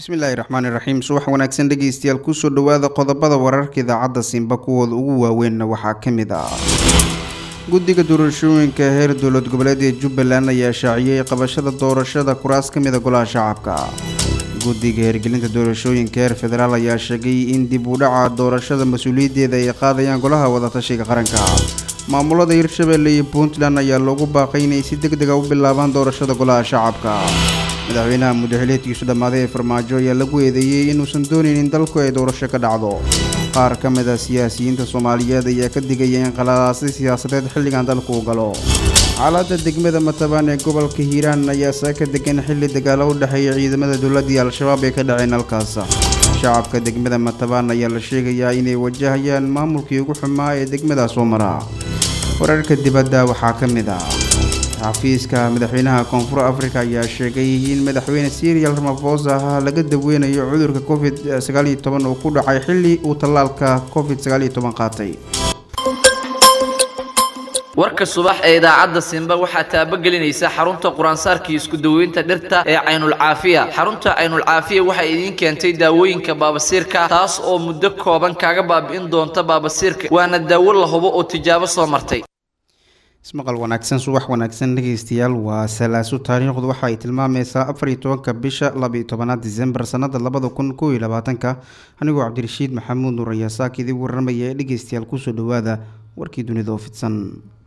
bismillaahi raxmaani raxiim subax wanaagsan dhegeystayaal kusoo dhawaada qodobada wararka idaacadda simba kuwooda ugu waaweynna waxaa ka mid ah guddiga doorashooyinka heer dowlad goboleed ee jubbaland ayaa shaaciyey qabashada doorashada kuraas ka mida golaha shacabka guddiga hirgelinta doorashooyinka heer federaal ayaa sheegay in dib u dhaca doorashada mas-uuliyaddeeda ay qaadayaan golaha wadatashiga qaranka maamulada hirshabelle iyo puntland ayaa loogu baaqay inay si deg dega u bilaabaan doorashada golaha shacabka madaxweynaha muddaxileedkiisu dhammaaday ee farmaajo ayaa lagu eedeeyey inuusan doonayn in dalku ay doorasho ka dhacdo qaar ka mid a siyaasiyiinta soomaaliyeed ayaa ka digaya in qaladaasi siyaasadeed xilligan dalku u galo xaaladda degmada matabaan ee gobolka hiiraan ayaa saaka degan xilli dagaalo u dhexeeya ciidamada dowladda iyo al-shabaab ee ka dhaceen halkaas shacabka degmada matabaan ayaa la sheegayaa inay wajahayaan maamulkii ugu xumaa ee degmadaas soo mara wararka dibadda waxaa ka mid ah xafiiska madaxweynaha koonfur africa ayaa sheegay in madaxweyne serial ramafosa laga daweynayo cudurka covid sagaaliyo toban oo ku dhacay xilli uu tallaalka covid sagaaliyo toban qaatay warka subax ee idaacadda simba waxaa taabagelinaysa xarunta quraansaarkii isku daweynta dhirta ee caynulcaafiya xarunta caynulcaafiya waxay idiin keentay daawooyinka baabasiirka taas oo muddo kooban kaaga baabi'in doonta baabasiirka waana daawo la hubo oo tijaabo soo martay ismaqal wanaagsan subax wanaagsan dhegeystayaal waa salaaso taariikhdu waxa ay tilmaamaysaa afar iyo tobanka bisha laba iyo tobanaad disembar sanada labada kun kow iyo labaatanka anigoo cabdirashiid maxamuud nuur ayaa saaka idin warramaya ee dhegeystayaal kusoo dhawaada warkii dunida oo fidsan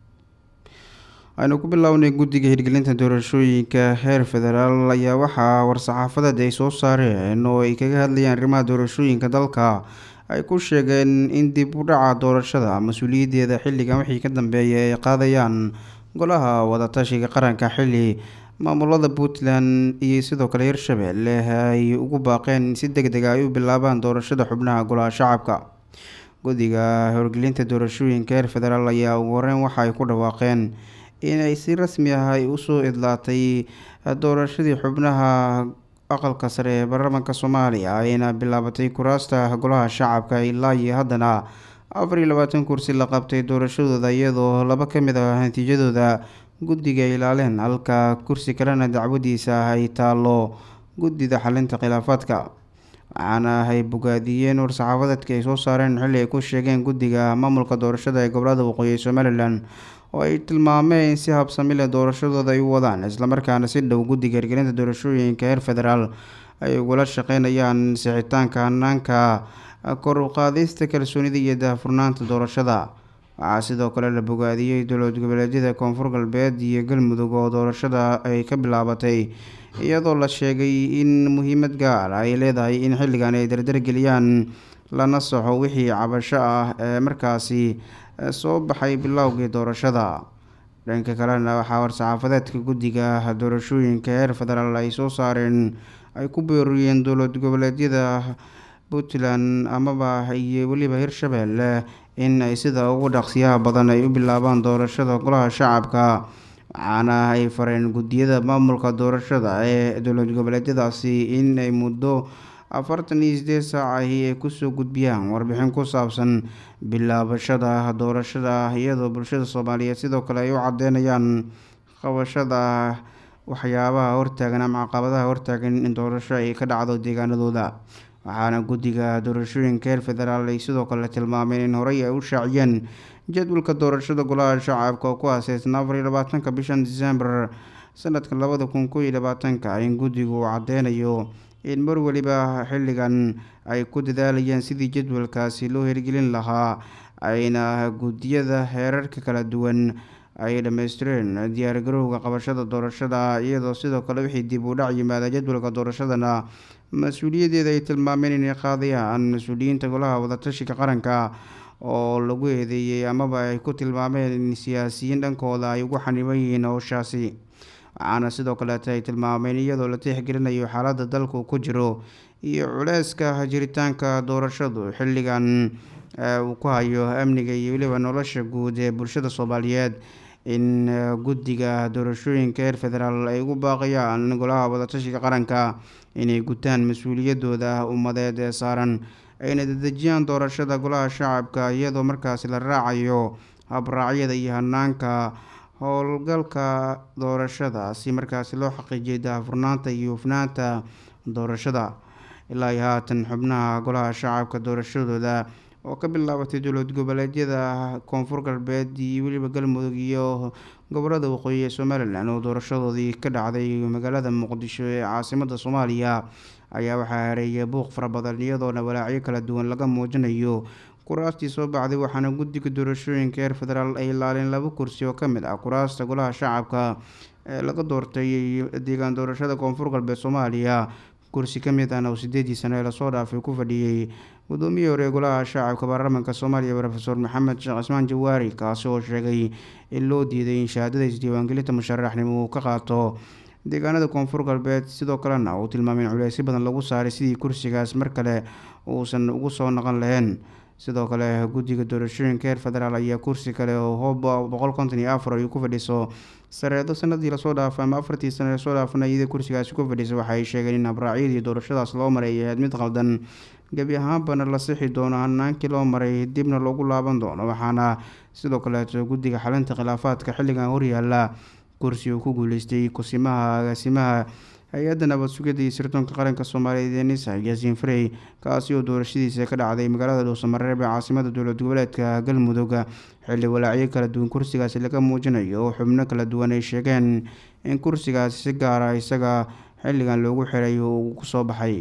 aynu ku bilownay guddiga hirgelinta doorashooyinka heer federaal ayaa waxaa war-saxaafadeed ay soo saareen oo ay kaga hadlayaan arrimaha doorashooyinka dalka ay ku sheegeen in dib u dhaca doorashada mas-uuliyaddeeda xilligan wixii ka dambeeya ay qaadayaan golaha wadatashiga qaranka xilli maamulada puntland iyo sidoo kale hirshabelle ay ugu baaqeen in si deg dega ay u bilaabaan doorashada xubnaha golaha shacabka guddiga horgelinta doorashooyinka heer federaal ayaa ugu horeyn waxa ay ku dhawaaqeen inay si rasmi ah ay usoo idlaatay doorashadii xubnaha aqalka sare ee baarlamaanka soomaaliya ayna bilaabatay kuraasta golaha shacabka ilaa iyo haddana afar iyo labaatan kursi la qabtay doorashadooda iyadoo laba ka mid ah natiijadooda guddiga ay ilaaleen halka kursi kalena dacwadiisa ay taalo guddida xalinta khilaafaadka waxaana ay bogaadiyeen war-saxaafadeedka ay soo saareen xilli ay ku sheegeen guddiga maamulka doorashada ee gobolada waqooyi ee somalilan oo ay tilmaameen si habsami leh doorashadooda ay u wadaan islamarkaana si dhow guddiga hirgelinta doorashooyinka heer federaal ay ugula shaqeynayaan sixitaanka hanaanka kor u qaadista kalsoonida iyo daahfurnaanta doorashada waxaa sidoo kale la bogaadiyey dowlad goboleedyada koonfur galbeed iyo galmudug oo doorashada ay ka bilaabatay iyadoo la sheegay in muhiimad gaar ay leedahay in xilligan ay dardargeliyaan lana soxo wixii cabasho ah ee markaasi soo baxay bilowgii doorashada dhanka kalena waxaa war-saxaafadeedka guddiga doorashooyinka heer federaal ay soo saareen ay ku beeriyeen dowlad goboleedyada puntland amaba iyo weliba hirshabelle in ay sida ugu dhaqsiyaha badan ay u bilaabaan doorashada golaha shacabka waxaana ay fareen guddiyada maamulka doorashada ee dowlad goboleedyadaasi in ay muddo afartan iyo sideed saac ahi ay kusoo gudbiyaan warbixin ku saabsan bilaabashada doorashada iyadoo bulshada soomaaliyeed sidoo kale ay u cadeynayaan qabashada waxyaabaha hortaagan ama caqabadaha hortaagan in doorasho ay ka dhacdo deegaanadooda waxaana guddiga doorashooyinka heer federaal ay sidoo kale tilmaameen in horey ay u shaaciyeen jadwalka doorashada golaha shacabka oo ku aaseysan afar iyo labaatanka bishan disembar sanadka labada kun kow iyo labaatanka in guddigu uu cadeynayo in mar weliba xilligan ay ku dadaalayaan sidii jadwalkaasi loo hirgelin lahaa ayna guddiyada heerarka kala duwan ay dhammaystireen diyaargarowga qabashada doorashada iyadoo sidoo kale wixii dib u dhac yimaada jadwalka doorashadana mas-uuliyaddeeda ay tilmaameen inay qaadayaan mas-uuliyiinta golaha wadatashiga qaranka oo lagu eedeeyey amaba ay ku tilmaameen in siyaasiyiin dhankooda ay ugu xaniban yihiin howshaasi waxaana sidoo kaleeta ay tilmaameen iyadoo la tixgelinayo xaaladda dalku ku jiro iyo culeyska jiritaanka doorashadu xilligan uu ku hayo amniga iyo weliba nolosha guud ee bulshada soomaaliyeed in guddiga doorashooyinka heer federaal ay ugu baaqayaan golaha wadatashiga qaranka inay gutaan mas-uuliyadooda ummadeed ee saaran ayna dedejiyaan doorashada golaha shacabka iyadoo markaasi la raacayo habraacyada iyo hanaanka howlgalka doorashada si markaasi loo xaqiijiyo daahfurnaanta iyo hufnaanta doorashada ilaa iyo haatan xubnaha golaha shacabka doorashadooda oo ka bilaabatay dowlad goboleedyada koonfur galbeed iyo weliba galmudug iyo gobolada waqooyi ee somalilan oo doorashadoodii ka dhacday magaalada muqdisho ee caasimada soomaaliya ayaa waxaa hareeyay buuq fara badan iyadoona walaacyo kala duwan laga muujinayo kuraastii soo baxday waxaana guddiga doorashooyinka heer federaal ay ilaaleen laba kursi oo kamid ah kuraasta golaha shacabka ee laga doortay deegaan doorashada koonfur galbeed soomaaliya kursi kamid ahna oo sideedii sano ee lasoo dhaafay ku fadhiyey gudoomiyihii hore ee golaha shacabka baarlamaanka soomaaliya rofeor maxamed sheekh cismaan jawaari kaasi oo sheegay in loo diiday in shahaadada isdiiwaangelinta musharaxnimo uu ka qaato deegaanada koonfur galbeed sidoo kalena uu tilmaamay in culeysyo badan lagu saaray sidii kursigaas mar kale uusan ugu soo noqon lahayn sidoo kale guddiga doorashooyinka heer federaal ayaa kursi kale oo hoob boqol konton iyo afar ay ku fadhiso sareedo sanadii lasoo dhaafay ama afartii sano lasoo dhaafana iyada kursigaasi ku fadhisa waxaay sheegeen in habraacyadii doorashadaas loo maray ay ahayd mid qaldan gebi ahaanbana la sixi doono hanaankii loo maray dibna loogu laaban doono waxaana sidoo kaleeto guddiga xalinta khilaafaadka xilligan horyaala kursi uu ku guuleystay kusimaha agaasimaha hay-adda nabad sugidda iyo sirdoonka qaranka soomaaliyeed ee nisa yaasiin farey kaasi oo doorashadiisa ka dhacday magaalada dhuusamareeb ee caasimada dowlad goboleedka galmudug xilli walaacyo kala duwan kursigaasi laga muujinayo oo xubno kala duwan ay sheegeen in kursigaasi si gaara isaga xilligan loogu xiray uu kusoo baxay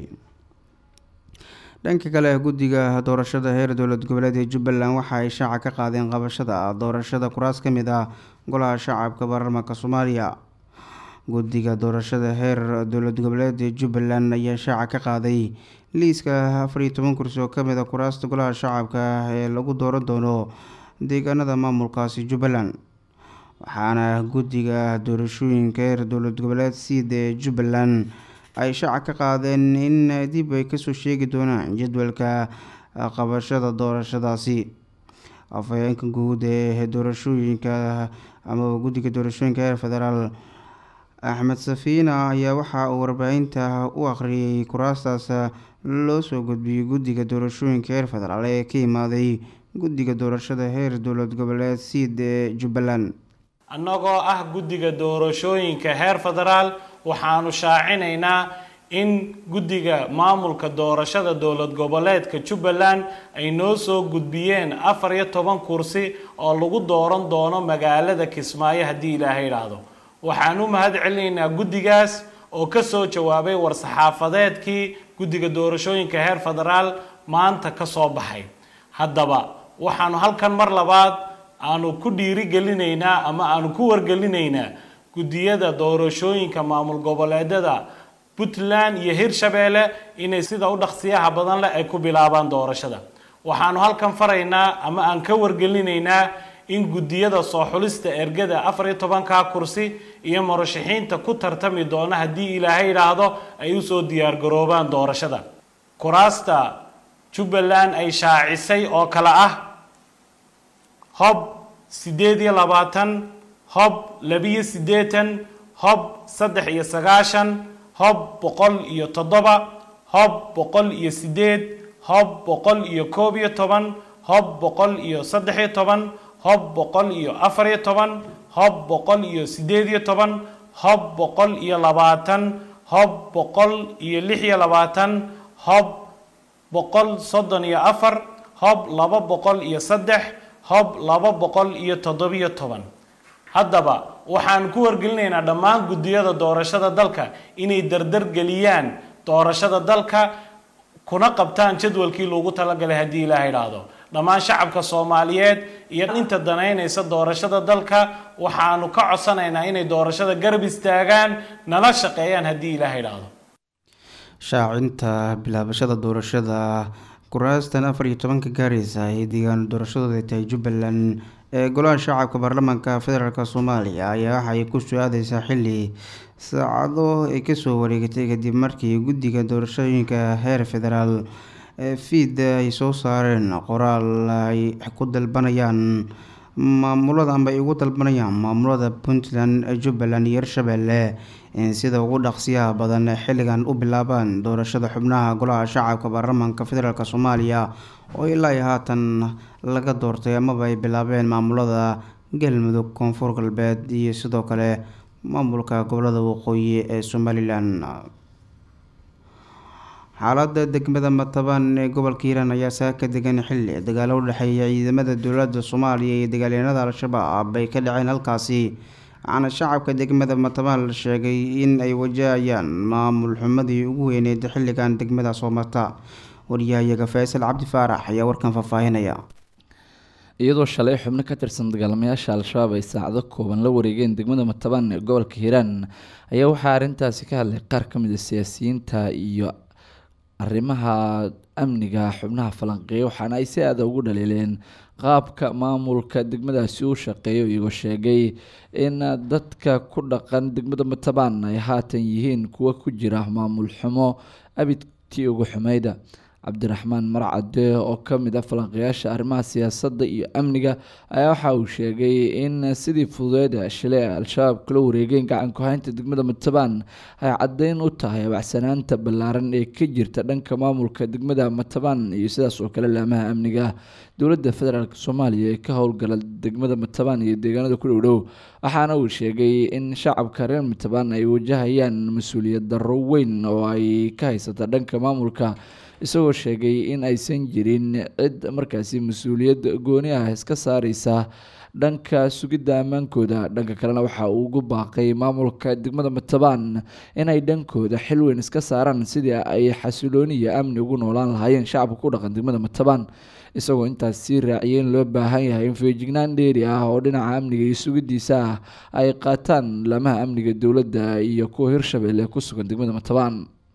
dhanka kale guddiga doorashada heer dowlad goboleed ee jubbaland waxa ay shaaca ka qaadeen qabashada doorashada kuraas ka mid ah golaha shacabka baarlamaanka soomaaliya guddiga doorashada heer dowlad goboleed ee jubbaland ayaa shaaca ka qaaday liiska afar iyo toban kursi oo kamid a kuraasta golaha shacabka ee lagu dooran doono deegaanada maamulkaasi jubbaland waxaana guddiga doorashooyinka heer dowlad goboleed siida ee jubbaland ay shaaca ka qaadeen in dib ay kasoo sheegi doonaan jadwalka qabashada doorashadaasi afhayeenka guud ee doorashooyinka amaba guddiga doorashooyinka heer federaal axmed safiina ayaa waxa uu warbaahinta u akhriyay kuraastaas loo soo gudbiyey guddiga doorashooyinka heer federaal ee ka imaaday guddiga doorashada heer dowlad goboleed siid ee jubbaland annagoo ah guddiga doorashooyinka heer federaal waxaanu shaacinaynaa in guddiga maamulka doorashada dowlad goboleedka jubbaland ay noo soo gudbiyeen afar iyo toban kursi oo lagu dooran doono magaalada kismaayo haddii ilaahay idhaahdo waxaan u mahad celinaynaa guddigaas oo kasoo jawaabay war-saxaafadeedkii guddiga doorashooyinka heer federaal maanta kasoo baxay haddaba waxaanu halkan mar labaad aanu ku dhiirigelinaynaa ama aanu ku wargelinaynaa guddiyada doorashooyinka maamul goboleedyada puntland iyo hirshabeelle inay sida u dhaqsiyaha badan leh ay ku bilaabaan doorashada waxaanu halkan faraynaa ama aan ka wargelinaynaa in guddiyada soo xulista ergada afar iyo tobanka kursi iyo murashaxiinta ku tartami doona haddii ilaahay idhaahdo ay usoo diyaargaroobaan doorashada kuraasta jubbaland ay shaacisay oo kale ah hob siddeed iyo labaatan hob labiyo siddeetan hob saddex iyo sagaashan hob boqol iyo toddoba hob boqol iyo siddeed hob boqol iyo koob iyo toban hob boqol iyo saddex iyo toban hob boqol iyo afar iyo toban hob boqol iyo siddeed iyo toban hob boqol iyo labaatan hob boqol iyo lix iyo labaatan hob boqol soddon iyo afar hob laba boqol iyo saddex hob laba boqol iyo toddobiyo toban haddaba waxaan ku wargelinaynaa dhammaan guddiyada doorashada dalka inay dardar geliyaan doorashada dalka kuna qabtaan jadwalkii loogu talagalay haddii ilaaha idhaahdo dhammaan shacabka soomaaliyeed iyo inta danaynaysa doorashada dalka waxaanu ka codsanaynaa inay doorashada garab istaagaan nala shaqeeyaan haddii ilaaha idhaahdo shaacinta bilaabashada doorashada kuraastan afar iyo tobanka gaareysa ee deegaan doorashadooda tahay jubbaland ee golaha shacabka baarlamaanka federaalk soomaaliya ayaa waxaay ku soo-aadeysaa xili saacado ay kasoo wareegatay kadib markii guddiga doorashooyinka heer federaal ee fiid ay soo saareen qoraal ay ku dalbanayaan maamulada amba ay ugu dalbanayaan maamulada puntland jubbaland iyo hirshabeelle in sida ugu dhaqsiyaha badan xilligan u bilaabaan doorashada xubnaha golaha shacabka baarlamaanka federaalk soomaaliya oo ilaa iyo haatan laga doortay amaba ay bilaabeen maamulada galmudug koonfur galbeed iyo sidoo kale maamulka gobolada waqooyi ee somalilan xaalada degmada matabaan ee gobolka hiiraan ayaa saaka degan xilli dagaalo u dhexeeya ciidamada dowlada soomaaliya iyo dagaalyahanada al-shabaab ay ka dhaceen halkaasi waxaana shacabka degmada matabaan la sheegay in ay wajahayaan maamul xumadii ugu weyneyd xilligan degmada soo marta waryahayaga faysal cabdi faarax ayaa warkan faahfaahinaya iyadoo shalay xubno ka tirsan dagaalamayaasha al-shabaab ay saacado kooban la wareegeen degmada matabaan ee gobolka hiiraan ayaa waxaa arrintaasi ka hadlay qaar ka mid a siyaasiyiinta iyo arrimaha amniga xubnaha falanqeeya waxaana ay si aada ugu dhaliileen qaabka maamulka degmadaasi u shaqeeyo iyagoo sheegay in dadka ku dhaqan degmada matabaan ay haatan yihiin kuwa ku jira maamul xumo abidtii ugu xumeyda cabdiraxmaan marcade oo ka mid ah falanqeyaasha arrimaha siyaasadda iyo amniga ayaa waxa uu sheegay in sidii fududeeda shilay al-shabaab kula wareegeen gacanku haynta degmada matabaan ay caddeyn u tahay abacsanaanta ballaaran ee ka jirta dhanka maamulka degmada matabaan iyo sidaas oo kale laamaha amniga dowladda federaalk soomaaliya ee ka howlgala degmada matabaan iyo deegaanada ku dhowdhow waxaana uu sheegay in shacabka reer matabaan ay wajahayaan mas-uuliyad darro weyn oo ay ka haysata dhanka maamulka isagoo sheegay in aysan jirin cid markaasi mas-uuliyad gooni ah iska saareysa dhanka sugidda ammaankooda dhanka kalena waxa uu ugu baaqay maamulka degmada matabaan inay dhankooda xil weyn iska saaraan sidii ay xasilooni iyo amni ugu noolaan lahaayeen shacabka ku dhaqan degmada matabaan isagoo intaas sii raaciyay in loo baahan yahay in feejignaan dheeri ah oo dhinaca amniga iyo sugidiisa ah ay qaataan laamaha amniga dowladda iyo kuwa hirshabelle ee ku sugan degmada matabaan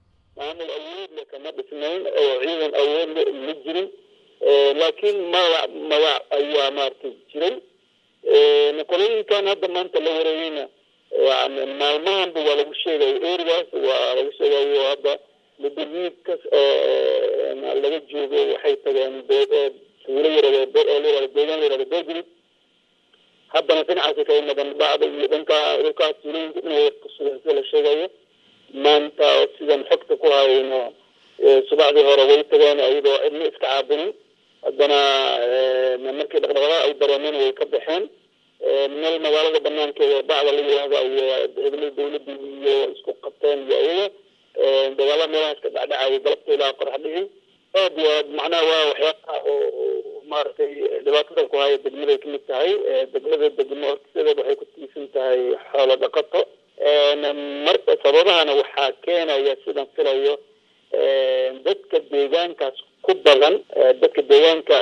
oo ciidan awood ma jirin laakiin magac magac ayaa maaragtay jiray qolooyinkan hadda maanta la wareegayna maalmahanba waa lagu sheegay erigaas waa lagu sheegayo hadda mudoliidkas laga joogo waxay tageen tuulo yarade deegaan yarade beegrid haddana dhinacaasi kaga madan bacda iyo dhanka dhulkaas tuulooyinka dhinaca kusugan sida la sheegayo maanta sidan xogta ku hayno subaxdii hore way tageen iyadoo cidna iska caabinin haddana markii dhaqdhaqaaq ay dareemeen way ka baxeen meel magaalada banaankeeda bacda la yihahda iyo ciidamada dawladda iyo isku qabteen iyo iyaga dagaala meelahaas ka dhacdhacaya galabta ilaa qorax dhici aad waa macnaha waa waxyaabaha oo maaragtay dhibaatada ku haya degmaday kamid tahay degmada degmo hortisadeed waxay ku tiisan tahay xoolo dhaqato mar sababahana waxaa keenaya sidan filayo dadka deegaankaas ku badan dadka deegaanka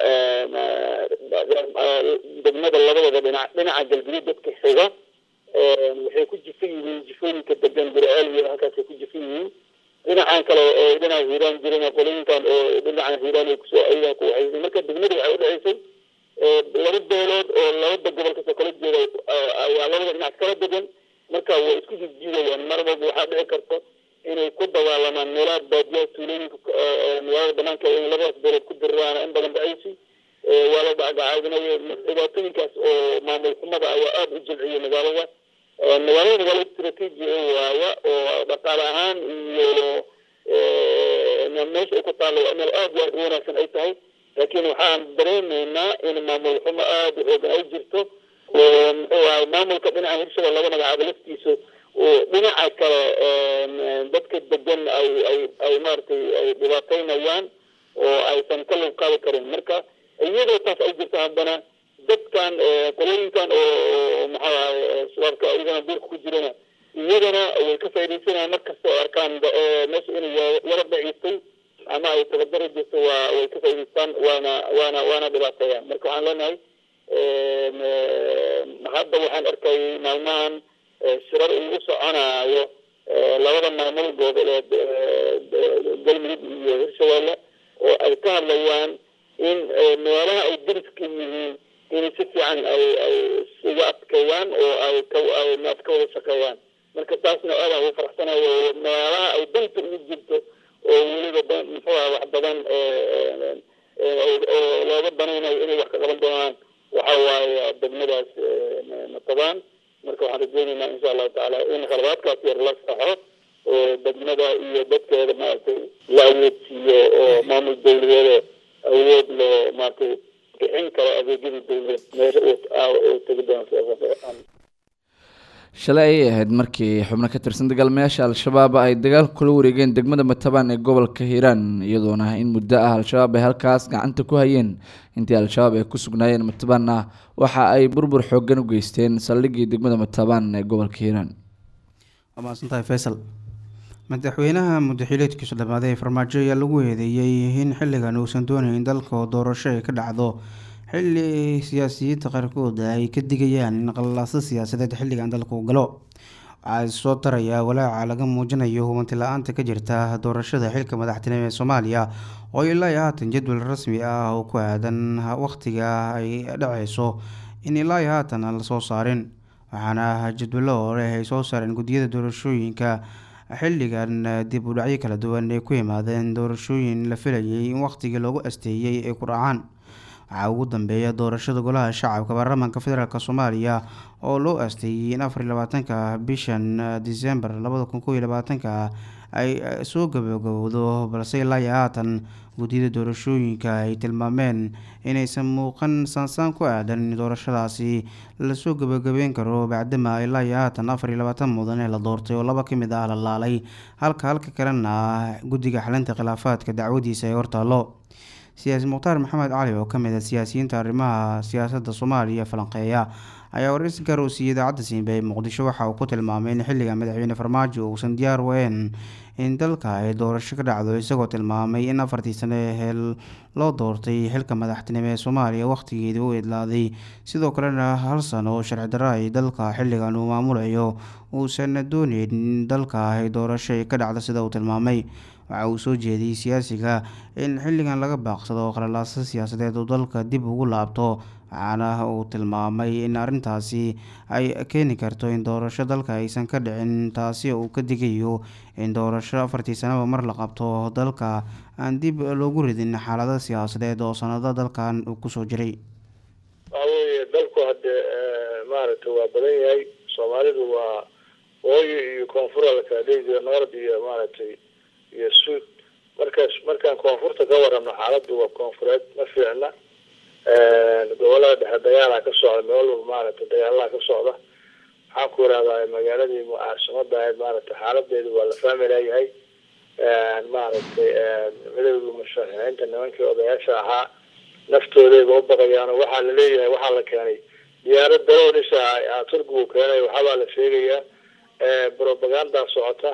degmada labadooda dhinac dhinaca galguduud dadka xiga waxay ku jifan yihiin jifooyinka degan gurceel iyo halkaasay ku jifan yihiin dhinacan kale oo dhinaca hiiraan jiran qolooyinkan oo dhinaca hiiraan ay kusoo ayaga ku waxaysay marka degmada waxay udhexaysay laba beelood oo labada gobol kasoo kala jeeda ayaa labada dhinac kala degan marka way isku jijiidayaan mar walba waxaa dhici karto inay ku dagaalamaan meelaha baadiyaha tuulooyinka magaalada banaanka in labadaas beelood ku diriraana in badan dhacaysi waa la dhacgacaadinayo dhibaatooyinkaas oo maamul xumada ayaa aada u jilciyay magaalada magaalada magaalo istraatiiji waaya oo dhaqaale ahaan iyo meesha ay ku taalla waa meel aada u wanaagsan ay tahay laakiin waxaan dareemaynaa in maamul xumo aada u xoogan ay jirto oo muxuu ahay maamulka dhinaca hirshabelle laga magacaabo laftiisa oo dhinaca kale dadka degan ay ay ay maaragtay ay dhibaataynayaan oo aysan ka lug qaadi karin marka iyadoo taas ay jirto haddana dadkan qolooyinkan oo maxaa ahay shabaabka iyagana duurka ku jirana iyagana way ka faaidaysanayaan markasta oo arkaan meesha inay yara daciistay ama ay tabadaro jirto waa way ka faa'idaystaan waana waana waana dhibaateeyaan marka waxaan leenahay hadda waxaan arkayay maalmahan shirar uu u soconaayo labada maamul goboleed galmudug iyo hirshabelle oo ay ka hadlayaan in meelaha ay dariska yihiin inay si fiican ay ay iga adkeeyaan oo ay ka ay maad ka wada shaqeeyaan marka taasna aadaan ugu faraxsanayo meelaha ay danta ugu jirto oo weliba muxuu aha wax badan oo looga banaynayo inay wax ka qaban doonaan waxa waaye degmadaas matabaan marka waxaan rajeynaynaa insha allahu tacaala in khaladaadkaas yar la saxo oo degmada iyo dadkeeda maaragtay la awoodsiiyo oo maamul dawladeeda awood loo maaragtay bixin karo adeegyadii dawladeed meesha uu tegi doono shalay ayay ahayd markii xubno ka tirsan dagaalmayaasha al-shabaab ay dagaal kula wareegeen degmada matabaan ee gobolka hiiraan iyadoona in muddo ah al-shabaab ay halkaas gacanta ku hayeen intii al-shabaab ay ku sugnaayeen matabaanna waxa ay burbur xoogan u geysteen saldhigii degmada matabaan ee gobolka hiiraan waa mahadsantahay faysal madaxweynaha muddaxileedkiisu dhammaaday ee farmaajo ayaa lagu eedeeyey in xilligan uusan doonayn dalka doorasho ay ka dhacdo xilli siyaasiyiinta qaarkood ay ka digayaan in qalalaasa siyaasadeed xilligan dalka u galo waxaa soo darayaa walaaca laga muujinayo hubanti la-aanta ka jirta doorashada xilka madaxtinimo ee soomaaliya oo ilaa iyo haatan jadwal rasmi ah oo ku aadan waqtiga ay dhaceyso in ilaa iyo haatan aan lasoo saarin waxaana jadwalo hore ay soo saareen guddiyada doorashooyinka xilligan dib u dhacyo kala duwan ay ku yimaadeen doorashooyin la filayay in waqtigii loogu asteeyey ay ku dhacaan waxaa ugu dambeeya doorashada golaha shacabka baarlamaanka federaalk soomaaliya oo loo asteeyey in afar iyo labaatanka bishan december labada kun kow iyo labaatanka ay soo gabagabowdo balse ilaa iyo haatan guddiyada doorashooyinka ay tilmaameen inaysan muuqan saansaan ku aadan in doorashadaasi lasoo gabagabeyn karo bacdama ilaa iyo haatan afar iyo labaatan mudan ee la doortay oo laba kamid ah la laalay halka halka kalena guddiga xalinta khilaafaadka dacwadiisa ay hortaalo siyaasi mukhtaar maxamed cali oo kamid ah siyaasiyiinta arrimaha siyaasadda soomaaliya falanqeeya ayaa waraysi gaar uu siiyey idaacadda siinbe ee muqdisho waxa uu ku tilmaamay in xilliga madaxweyne farmaajo uusan diyaar weyn in dalka ay doorasho ka dhacdo isagoo tilmaamay in afartii sane ee loo doortay xilka madaxtinimo ee soomaaliya wakhtigeedii u idlaaday sidoo kalena hal sano oo sharci darro ay dalka xilligan uu maamulayo uusan dooneyn in dalka ay doorasho ay ka dhacdo sida uu tilmaamay waxa uu soo jeediyey siyaasiga in xilligan laga baaqsado qalalaasa siyaasadeed uu dalka dib ugu laabto waxaana uu tilmaamay in arrintaasi ay keeni karto in doorasho dalka aysan ka dhicin taasi uu ka digayo in doorasho afartii sanaba mar la qabto dalka aan dib loogu ridin xaalado siyaasadeed oo sanado dalkan uu kusoo jiray waxa weeye dalku hadde maaragtay waa badan yahay soomaalidu waa wooyi iyo koonfura la kala dhihi jiro nord iyo maaragtay iyo suud markaas markaan koonfurta ka warrabno xaaladdu waa koonfureed ma fiicna gobolada dhexe dagaalaa ka socda meel walba maaragtay dagaalaha ka socda waxaan ku irahdaa magaaladii caasimada ahayd maaragtay xaaladeedu waa la fahmi layahay maaragtay midowda musharaxiinta nimankii odayaasha ahaa naftoodayba u baqayaan waxaa la leeyahay waxaa la keenay diyaarad daroonisa turkigu keenay waxabaa la sheegayaa propaganda socota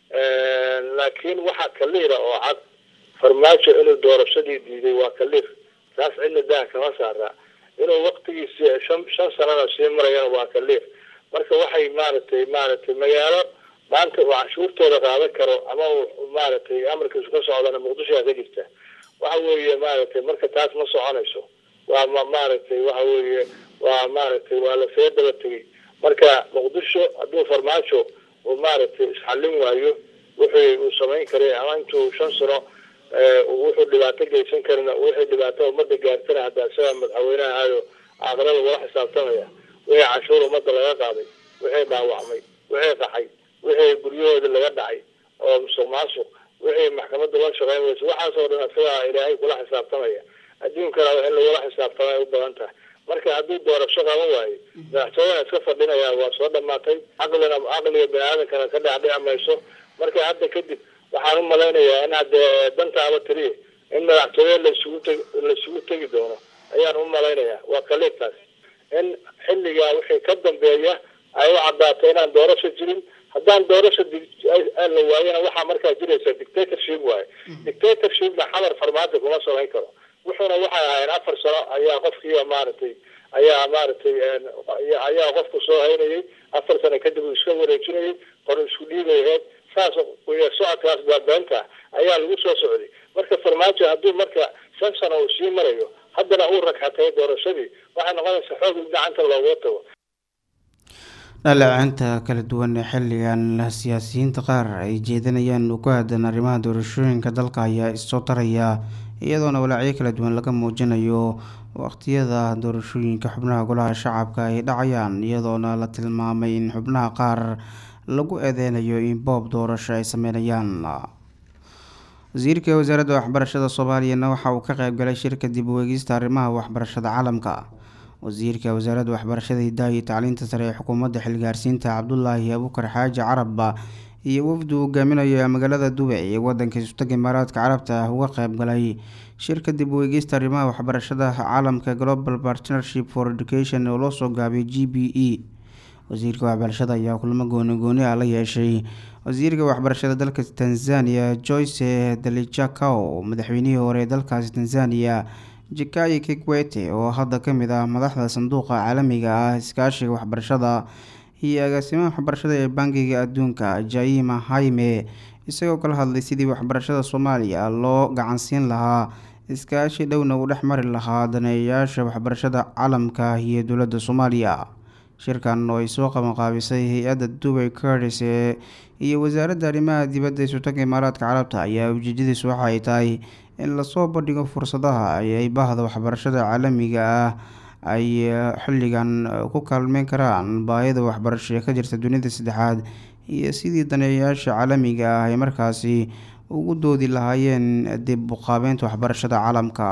laakiin waxaa kaliira oo cad farmaajo inuu doorashadii diiday waa kaliir taas cidna daa kama saara inuu waktigiisi shan shan sanana sii marayana waa kaliir marka waxay maaragtay maaragtay magaalo maanta uu canshuurtooda qaadan karo ama uu maaragtay amarkiisu ka socdana muqdishoa ka jirta waxa weeye maaragtay marka taas ma soconayso waa ma maaragtay waxa weeye waa maaragtay waa lasee daba tegay marka muqdisho hadduu farmaajo uu maaragtay isxallin waayo wixii uu samayn karay ama intuu shan sano wuxuu dhibaato geysan karina wixii dhibaato ummadda gaartana hadda isaga madaxweynaha ahayo aakhirada wala xisaabtamaya wixii canshuur ummadda laga qaaday wixii dhaawacmay wixii qaxay wixii guryahooda laga dhacay oo musuq maasuq wixii maxkamadda la shaqeyn weysa waxaasoo dhan isagaa ilaahay kula xisaabtamaya adduunkana in lagula xisaabtamay u badan tahay marka hadduu doorasho qaban waayo madaxtooyana iska fadhinaya waa soo dhamaatay caqlina caqliga bani aadamkana ka dhacdhici mayso marka hadda kadib waxaan u malaynayaa in hadde dantaaba tiriya in madaxtooye laisugu tegi laisugu tegi doono ayaan u malaynayaa waa kaliirtaas in xilligaa wixii ka dambeeya ay u caddaato inaan doorasho jirin haddaan doorasho la waayana waxaa markaa jiraysa dictatorship waaye dictatorshipna xamar farmaajo kuma samayn karo wuxuuna waxay ahaayeen afar sano ayaa qofkii maaragtay ayaa maaragtay ayaa qofku soo haynayay afar sano kadib uu iska wareejinayay qor isku dhiibayaheed saas socodkaas baabeenta ayaa lagu soo socday marka farmaajo hadduu marka shan sano uu sii marayo haddana uu ragxatay doorashadii waxay noqonaysaa xoog in gacanta looga tago dhaleecinta kala duwan ee xilligan siyaasiyiinta qaar ay jeedinayaan ku aadan arrimaha doorashooyinka dalka ayaa issoo taraya iyadoona walaacyo kala duwan laga muujinayo waqtiyada doorashooyinka xubnaha golaha shacabka ay dhacayaan iyadoona la tilmaamay in xubnaha qaar lagu eedeynayo in boob doorasho ay sameynayaan wasiirka wasaaradda waxbarashada soomaaliyana waxa uu ka qeybgalay shirka dib u eegista arrimaha waxbarashada caalamka wasiirka wasaaradda waxbarashada hidaha iyo tacliinta sare ee xukuumadda xilgaarsiinta cabdulaahi abuukar xaaji carab iyo wafdu hogaaminaya magaalada dubay ee wadanka isutaga imaaraadka carabta ah uga qeyb galay shirka dib u eegeysta arrimaha waxbarashada caalamka global partnership for education oo loo soo gaabay g b e wasiirka waxbarashada ayaa kulamo gooni gooni ah la yeeshay wasiirka waxbarashada dalka tanzania joyce dalijakao madaxweynihii hore ee dalkaasi tanzania jikayi kikwete oo hadda kamid ah madaxda sanduuqa caalamiga ah iskaashiga waxbarashada iyo agaasimaha waxbarashada ee bangiga adduunka jaima haime isagoo kala hadlay sidii waxbarashada soomaaliya loo gacansiin lahaa iskaashi dhowna uu dhex mari lahaa daneeyayaasha waxbarashada caalamka iyo dowladda soomaaliya shirkan oo ay soo qabanqaabisay hay-adda dubay cardis ee iyo wasaaradda arrimaha dibadda isutaga imaaraadka carabta ayaa ujeedadiisu waxa ay tahay in lasoo bandhigo fursadaha ay bahda waxbarashada caalamiga ah ay xilligan ku kaalmeyn karaan baahida waxbarasho ee ka jirta dunida saddexaad iyo sidii daneeyayaasha caalamiga ah ay markaasi ugu doodi lahaayeen dib uqaabeynta waxbarashada caalamka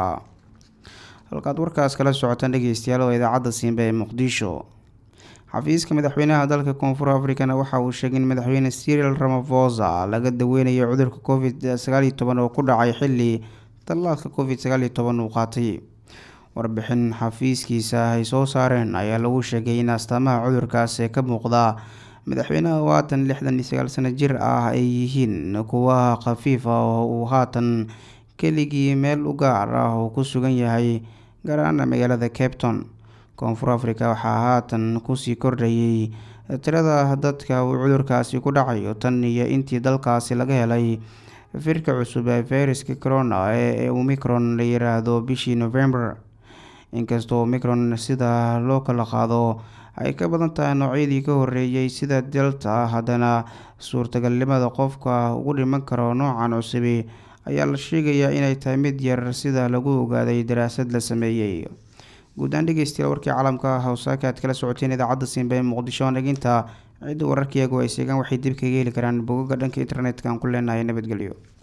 halkaad warkaas kala socotaan dhegeystayaal oo idaacadda siimba ee muqdisho xafiiska madaxweynaha dalka koonfur africana waxa uu sheegay in madaxweyne cyril ramafosa laga daweynayo cudurka covid sagaaliyo toban oo ku dhacay xili tallaalka covid sagaaliyo toban uu qaatay warbixin xafiiskiisa ay soo saareen ayaa lagu sheegay in astaamaha cudurkaas ee ka muuqda madaxweynaha oo haatan lixdan iyo sagaal sano jir ah ay yihiin kuwa khafiif ah oo uu haatan keligii meel u gaar ah oo ku sugan yahay gaar ahaana magaalada capton koonfur africa waxaa haatan kusii kordhayay tirada dadka uu cudurkaasi ku dhacayo tan iyo intii dalkaasi laga helay firka cusub ee fayraska corona ee omicron la yiraahdo bishii november inkastoo omicron sida loo kala qaado ay ka badan tahay noocyadii ka horeeyay sida delta haddana suurtagalnimada qofka ugu dhiman karo noocan cusubi ayaa la sheegayaa inay tahay mid yar sida lagu ogaaday daraasad la sameeyey guud-aan dhegeystayaal warkii caalamka hawsaaka aad kala socoteen idaacadda simba ee muqdisho dhegeysta cidda wararkiiyagu ay seegaan waxay dib kaga heli karaan bogaga dhanka internetka aan ku leenahay nabadgelyo